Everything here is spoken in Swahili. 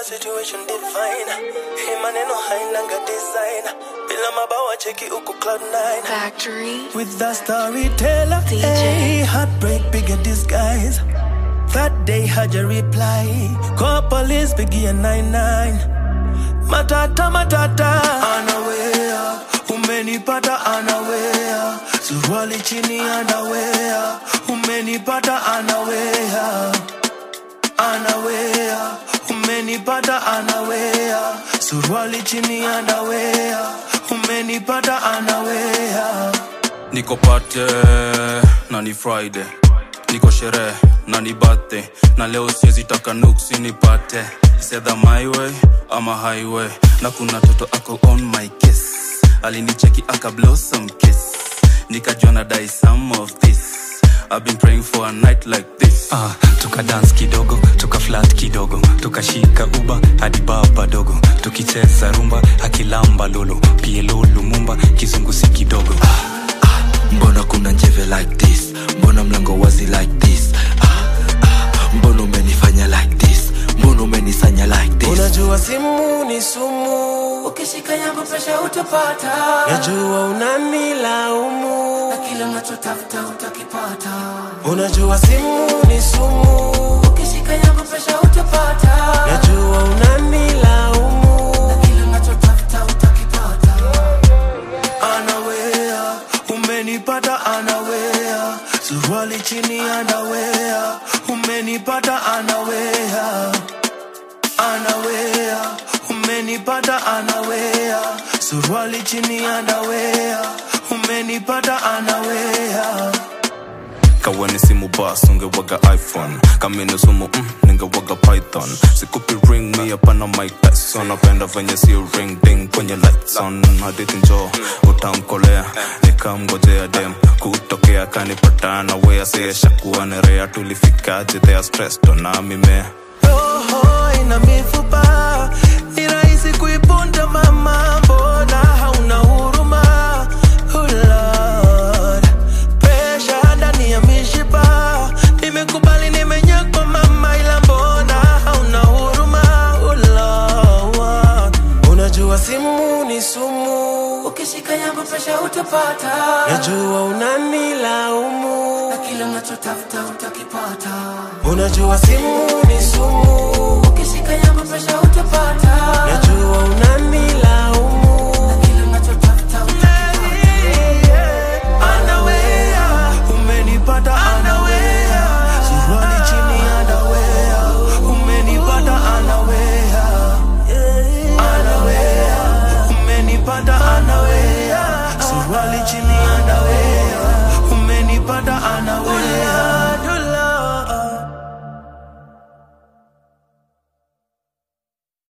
situation divine hii maneno hainanga design bila mabawa cheki uko cloud nine Factory. with the storyteller DJ. hey, heartbreak bigger disguise that day had a reply call police biggie 99 matata matata anawea umenipata anawea suruali chini anawea umenipata anawea anawea umenipata anawea suruali chini anawea umenipata anawea niko pate na ni friday niko sherehe na ni birthday na leo siwezi taka nuksi nipate sedha my way ama highway na kuna toto ako on my kiss alinicheki aka blossom kiss nikajua na die some of this I've been praying for a night like this Ah, tuka dance kidogo tuka flat kidogo tukashika uba hadi baba dogo tukicheza rumba akilamba lolo pielo lumumba kizungusi kidogo mbona kuna njeve like this mbona mlango wazi like this ah, ah, mbona umenifanya like this mbona umenisanya like this unajua simu ni sumu ukishika yangu presha utapata najua unanilaumu na kile unachotafuta utakipata unajua simu ni sumu ukishika yangu presha utapata najua unanilaumu na kile unachotafuta utakipata anawea umenipata anawea suruali chini anawea umenipata anawea anawea umenipata anawea suruali chini anawea umenipata anawea kaweni simu bas ungewaga iphone kamini sumu mm, ningewaga python sikupi ring mi hapana mike tyson napenda venye si ring ding kwenye lights on hadithi njo utamkolea nikamgojea dem kutokea kanipatana wea sieshakuwa nerea tulifikaje thea stressed na mimea roho ina mifupa ni rahisi kuipunja mama mbona hauna huruma oh Lord. Pressure ndani ya mishipa nimekubali nimenyakwa mama ila mbona hauna huruma oh Lord. unajua simu ni sumu ukishika yangu presha utapata najua unanilaumu na kile unachotafuta utakipata unajua simu ni sumu ukishika yangu presha utapata najua unanilaumu na kile unachotafuta utakipata anawea umenipata anawea suruali chini anawea umenipata anawea anawea umenipata anawea suruali chini